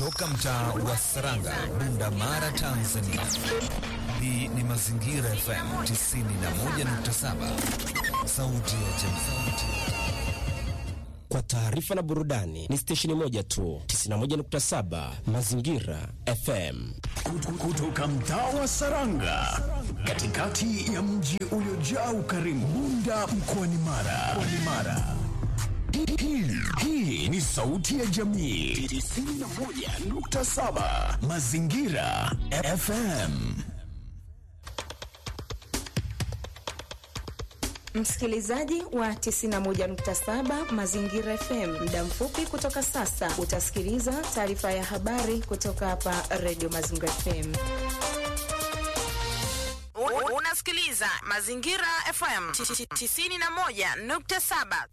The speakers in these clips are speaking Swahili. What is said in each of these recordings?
Toka mtaa wa Saranga, Bunda Mara, Tanzania. Hii ni Mazingira FM 91.7, sauti ya jamii. Kwa taarifa na burudani ni stesheni moja tu, 91.7 Mazingira FM. Kutoka mtaa wa Saranga, katikati ya mji uliojaa ukarimu, Bunda mkoani Mara. Mara. Hii, hii ni sauti ya jamii 91.7 Mazingira FM. Msikilizaji wa 91.7 Mazingira FM, muda mfupi kutoka sasa utasikiliza taarifa ya habari kutoka hapa Radio Mazingira FM. Unasikiliza Mazingira FM 91.7.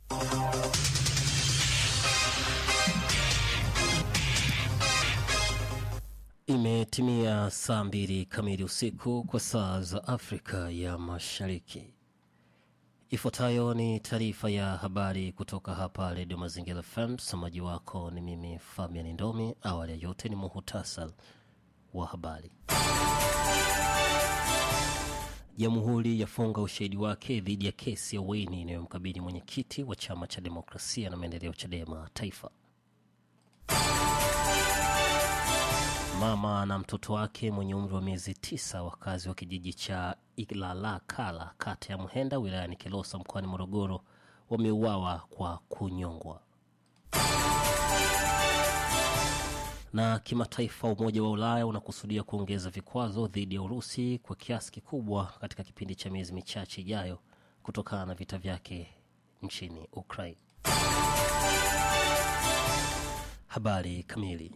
Imetimia saa mbili kamili usiku kwa saa za Afrika ya Mashariki. Ifuatayo ni taarifa ya habari kutoka hapa Redio Mazingira FM. Msomaji wako ni mimi Fabian Ndomi. Awali ya yote ni muhutasar wa habari. Jamhuri yafunga ushahidi wake dhidi ya kesi ya uhaini inayomkabili mwenyekiti wa chama cha demokrasia na maendeleo CHADEMA taifa. Mama na mtoto wake mwenye umri wa miezi tisa, wakazi wa kijiji cha Ilalakala kata ya Mhenda wilayani Kilosa mkoani Morogoro wameuawa kwa kunyongwa. Na kimataifa, Umoja wa Ulaya unakusudia kuongeza vikwazo dhidi ya Urusi kwa kiasi kikubwa katika kipindi cha miezi michache ijayo kutokana na vita vyake nchini Ukraine. Habari kamili.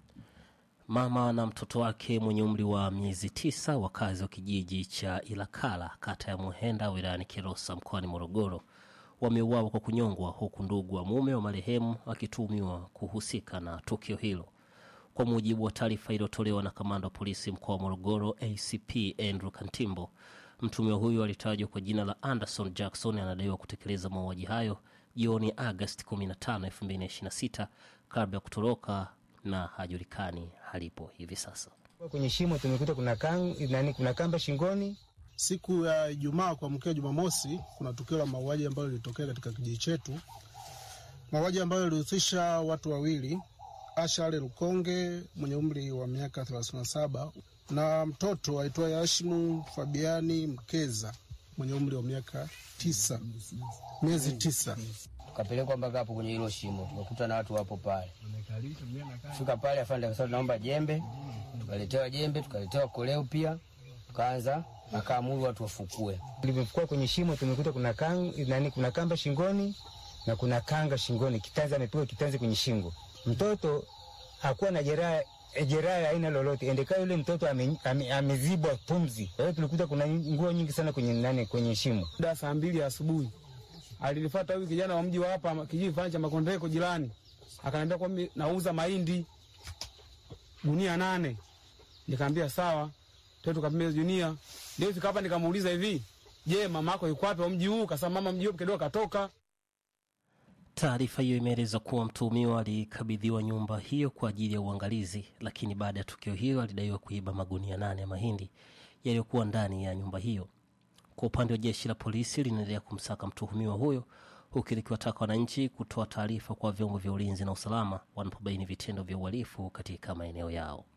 Mama na mtoto wake mwenye umri wa miezi tisa, wakazi wa kijiji cha Ilakala kata ya Muhenda wilayani Kilosa mkoani Morogoro wameuawa kwa kunyongwa, huku ndugu wa mume wa marehemu akituhumiwa kuhusika na tukio hilo. Kwa mujibu wa taarifa iliyotolewa na kamanda wa polisi mkoa wa Morogoro ACP Andrew Kantimbo, mtuhumiwa huyo alitajwa kwa jina la Anderson Jackson anadaiwa kutekeleza mauaji hayo jioni Agosti 15, 2026 kabla ya kutoroka na hajulikani halipo hivi sasa. Kwenye shimo tumekuta kuna, kang, nani, kuna kamba shingoni. Siku ya Ijumaa kuamkia Jumamosi, kuna tukio la mauaji ambayo lilitokea katika kijiji chetu, mauaji ambayo yalihusisha watu wawili, Ashale Lukonge mwenye umri wa miaka 37 na mtoto aitwaye Ashimu Fabiani Mkeza mwenye umri wa miaka tisa, miezi tisa. Tukapelekwa mpaka hapo kwenye hilo shimo, tukakuta na watu wapo pale. Fika pale afande akasema tunaomba jembe, tukaletewa jembe, tukaletewa koleo pia, tukaanza akaamuru watu wafukue. Tulivyofukua kwenye shimo tumekuta kuna, kang, nani, kuna kamba shingoni na kuna kanga shingoni, kitanzi amepigwa kitanzi kwenye shingo. Mtoto hakuwa na jeraha jeraha ya aina lolote, endeka yule mtoto amezibwa ame, ame pumzi. Kwa hiyo tulikuta kuna nguo nyingi sana kwenye nani, kwenye shimo. Da saa mbili asubuhi alinifuata huyu kijana wa mji wa hapa kijiji fulani cha Makondeko jirani, akaniambia kwa mimi nauza mahindi gunia nane. Nikamwambia sawa, tena tukapimia gunia. Ndio fika hapa nikamuuliza hivi, je, mama yako yuko wapi wa mji huu? Kasema mama mji huu kidogo katoka. Taarifa hiyo imeeleza kuwa mtuhumiwa alikabidhiwa nyumba hiyo kwa ajili ya uangalizi, lakini baada ya tukio hilo alidaiwa kuiba magunia nane ya mahindi yaliyokuwa ndani ya nyumba hiyo. Kwa upande wa jeshi la polisi linaendelea kumsaka mtuhumiwa huyo huku likiwataka wananchi kutoa taarifa kwa vyombo vya ulinzi na usalama wanapobaini vitendo vya uhalifu katika maeneo yao.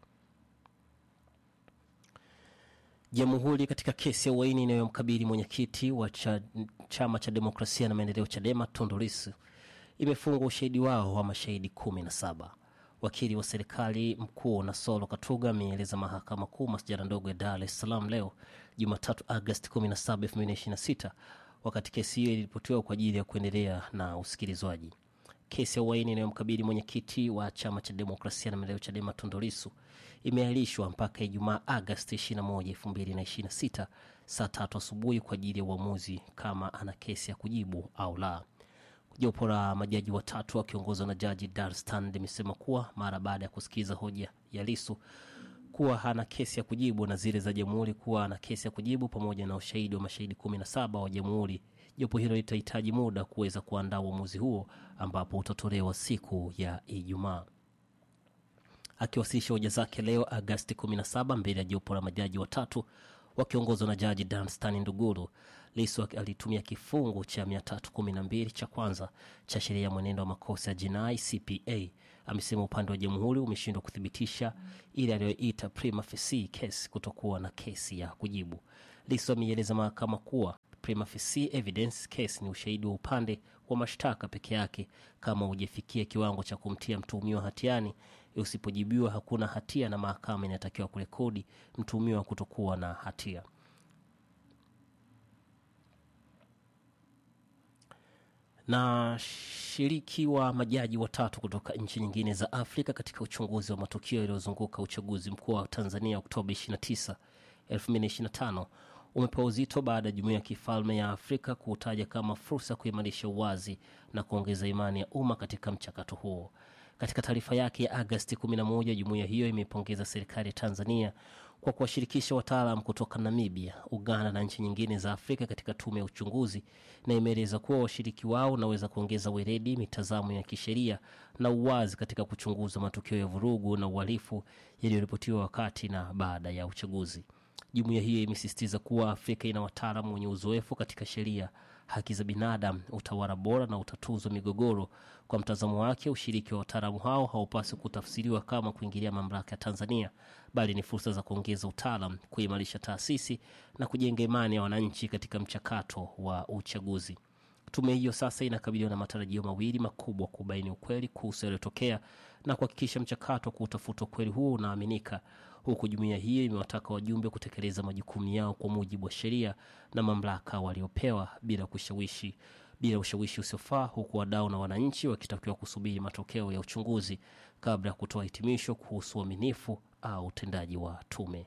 Jamhuri katika kesi ya uhaini inayomkabili mwenyekiti wa cha, chama cha demokrasia na maendeleo CHADEMA Tundu Lissu imefungwa ushahidi wao wa mashahidi kumi na saba. Wakili wa serikali mkuu Nasolo Katuga ameeleza mahakama kuu masjala ndogo ya Dar es Salaam leo Jumatatu Agosti 17, 2026 wakati kesi hiyo iliripotiwa kwa ajili ya kuendelea na usikilizwaji. Kesi ya uhaini inayomkabili mwenyekiti wa chama cha demokrasia na maendeleo CHADEMA Tundu Lissu imeahirishwa mpaka Ijumaa Agosti 21, 2026 saa tatu asubuhi kwa ajili ya uamuzi kama ana kesi ya kujibu au la. Jopo la majaji watatu wakiongozwa na jaji Darstan limesema kuwa mara baada ya kusikiza hoja ya Lisu kuwa hana kesi ya kujibu na zile za jamhuri kuwa ana kesi ya kujibu pamoja na ushahidi wa mashahidi 17 wa jamhuri, jopo hilo litahitaji muda kuweza kuandaa uamuzi huo ambapo utatolewa siku ya Ijumaa. Akiwasilisha hoja zake leo Agasti 17 mbele ya jopo la majaji watatu wakiongozwa na jaji Danstan Nduguru, Lissu alitumia kifungu cha 312 cha kwanza cha sheria ya mwenendo wa makosa ya jinai CPA. Amesema upande wa jamhuri umeshindwa kuthibitisha ile aliyoita prima facie case kutokuwa na kesi ya kujibu. Lissu ameieleza mahakama kuwa prima facie evidence case ni ushahidi wa upande wa mashtaka peke yake kama hujafikia kiwango cha kumtia mtuhumiwa hatiani. Usipojibiwa hakuna hatia, na mahakama inatakiwa kurekodi mtuhumiwa kutokuwa na hatia. na shiriki wa majaji watatu kutoka nchi nyingine za Afrika katika uchunguzi wa matukio yaliyozunguka uchaguzi mkuu wa Tanzania Oktoba 29, 2025 umepewa uzito baada ya jumuiya ya kifalme ya Afrika kuutaja kama fursa ya kuimarisha uwazi na kuongeza imani ya umma katika mchakato huo. Katika taarifa yake ya Agasti 11, jumuiya hiyo imeipongeza serikali ya Tanzania kwa kuwashirikisha wataalam kutoka Namibia, Uganda na nchi nyingine za Afrika katika tume ya uchunguzi, na imeeleza kuwa washiriki wao unaweza kuongeza weledi, mitazamo ya kisheria na uwazi katika kuchunguza matukio ya vurugu na uhalifu yaliyoripotiwa wakati na baada ya uchaguzi. Jumuiya hiyo imesisitiza kuwa Afrika ina wataalamu wenye uzoefu katika sheria, haki za binadamu, utawala bora na utatuzi wa migogoro. Kwa mtazamo wake, ushiriki wa wataalamu hao haupaswi kutafsiriwa kama kuingilia mamlaka ya Tanzania, bali ni fursa za kuongeza utaalam, kuimarisha taasisi na kujenga imani ya wananchi katika mchakato wa uchaguzi. Tume hiyo sasa inakabiliwa na matarajio mawili makubwa: kubaini ukweli kuhusu yaliyotokea na kuhakikisha mchakato wa kuutafuta ukweli huo unaaminika, huku jumuiya hiyo imewataka wajumbe kutekeleza majukumu yao kwa mujibu wa sheria na mamlaka waliopewa bila kushawishi bila ushawishi usiofaa, huku wadau na wananchi wakitakiwa kusubiri matokeo ya uchunguzi kabla ya kutoa hitimisho kuhusu uaminifu au utendaji wa tume.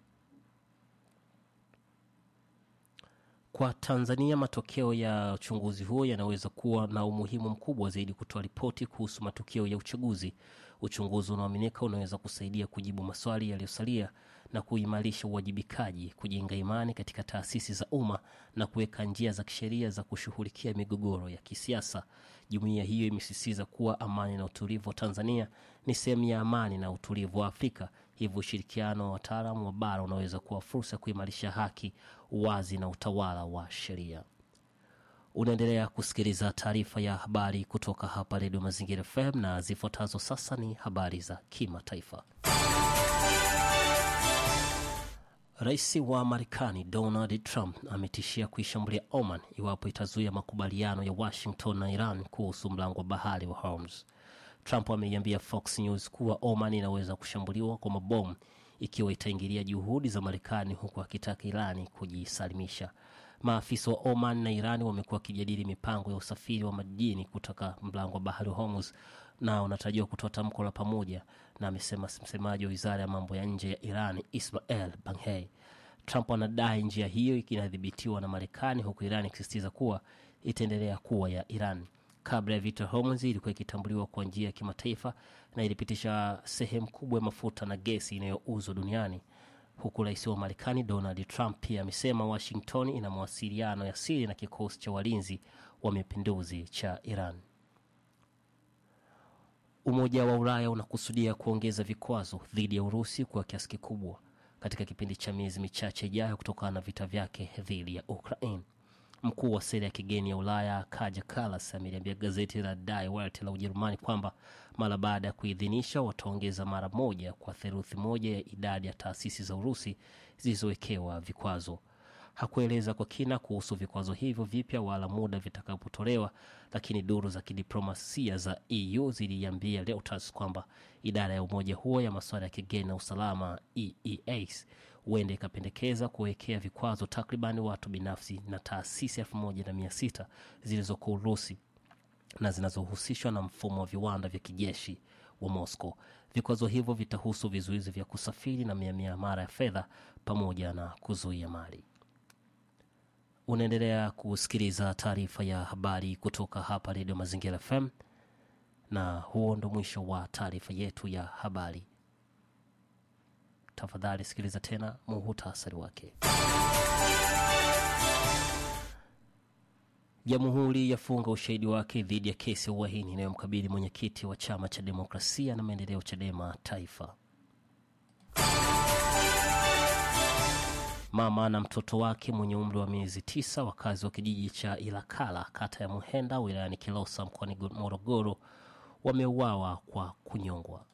Kwa Tanzania, matokeo ya uchunguzi huo yanaweza kuwa na umuhimu mkubwa zaidi kutoa ripoti kuhusu matukio ya uchaguzi. Uchunguzi unaoaminika unaweza kusaidia kujibu maswali yaliyosalia na kuimarisha uwajibikaji, kujenga imani katika taasisi za umma na kuweka njia za kisheria za kushughulikia migogoro ya kisiasa. Jumuiya hiyo imesisitiza kuwa amani na utulivu wa Tanzania ni sehemu ya amani na utulivu wa Afrika. Hivyo ushirikiano wa wataalamu wa bara unaweza kuwa fursa ya kuimarisha haki, uwazi na utawala wa sheria. Unaendelea kusikiliza taarifa ya habari kutoka hapa Redio Mazingira FM na zifuatazo sasa ni habari za kimataifa. Rais wa Marekani Donald Trump ametishia kuishambulia Oman iwapo itazuia makubaliano ya Washington na Iran kuhusu mlango wa bahari wa Hormuz. Trump ameiambia Fox News kuwa Oman inaweza kushambuliwa kwa mabomu ikiwa itaingilia juhudi za Marekani, huku akitaka Irani kujisalimisha. Maafisa wa Oman na Irani wamekuwa wakijadili mipango ya usafiri wa majini kutoka mlango wa bahari wa Hormuz na unatarajiwa kutoa tamko la pamoja, na amesema msemaji wa wizara ya mambo ya nje ya Iran Ismael Banghei. Trump anadai njia hiyo inadhibitiwa na Marekani, huku Iran ikisisitiza kuwa itaendelea kuwa ya Iran. Kabla ya vita, Hormuz ilikuwa ikitambuliwa kwa njia ya kimataifa na ilipitisha sehemu kubwa ya mafuta na gesi inayouzwa duniani huku rais wa Marekani Donald Trump pia amesema Washington ina mawasiliano ya siri na kikosi cha walinzi wa mapinduzi cha Iran. Umoja wa Ulaya unakusudia kuongeza vikwazo dhidi ya Urusi kwa kiasi kikubwa katika kipindi cha miezi michache ijayo kutokana na vita vyake dhidi ya Ukraine. Mkuu wa sera ya kigeni ya Ulaya Kaja Kallas ameliambia gazeti la Die Welt la Ujerumani kwamba mara baada ya kuidhinisha wataongeza mara moja kwa theluthi moja ya idadi ya taasisi za Urusi zilizowekewa vikwazo. Hakueleza kwa kina kuhusu vikwazo hivyo vipya wala muda vitakapotolewa, lakini duru za kidiplomasia za EU ziliambia Reuters kwamba idara ya umoja huo ya masuala ya kigeni na usalama EEAS huenda ikapendekeza kuwekea vikwazo takriban watu binafsi na taasisi elfu moja na mia sita zilizoko Urusi na zinazohusishwa na mfumo wa viwanda vya kijeshi wa Moscow. Vikwazo hivyo vitahusu vizuizi vya kusafiri na miamala ya fedha pamoja na kuzuia mali. Unaendelea kusikiliza taarifa ya habari kutoka hapa Redio Mazingira FM, na huo ndo mwisho wa taarifa yetu ya habari. Tafadhali sikiliza tena muhutasari wake. Jamhuri yafunga ushahidi wake dhidi ya kesi ya uhaini inayomkabili mwenyekiti wa chama cha demokrasia na maendeleo Chadema Taifa. Mama na mtoto wake mwenye umri wa miezi tisa, wakazi wa kijiji cha Ilakala, kata ya Muhenda, wilayani Kilosa, mkoani Morogoro, wameuawa kwa kunyongwa.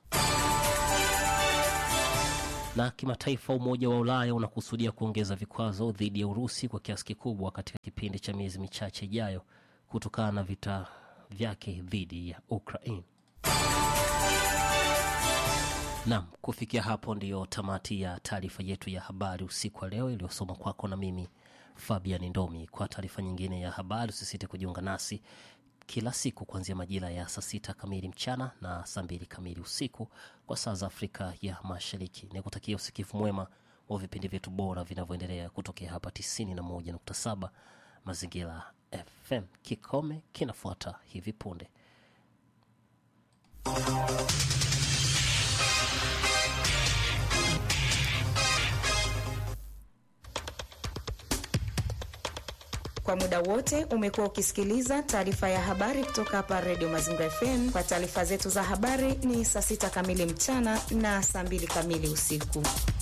Na kimataifa, Umoja wa Ulaya unakusudia kuongeza vikwazo dhidi ya Urusi kwa kiasi kikubwa katika kipindi cha miezi michache ijayo kutokana na vita vyake dhidi ya Ukraine. Nam, kufikia hapo ndiyo tamati ya taarifa yetu ya habari usiku wa leo iliyosoma kwako na mimi Fabian Ndomi. Kwa taarifa nyingine ya habari, usisite kujiunga nasi kila siku kuanzia majira ya saa sita kamili mchana na saa mbili kamili usiku kwa saa za Afrika ya Mashariki. Ni kutakia usikifu mwema wa vipindi vyetu bora vinavyoendelea kutokea hapa 91.7 Mazingira FM. Kikome kinafuata hivi punde. Kwa muda wote umekuwa ukisikiliza taarifa ya habari kutoka hapa Redio Mazingira FM. Kwa taarifa zetu za habari ni saa sita kamili mchana na saa mbili kamili usiku.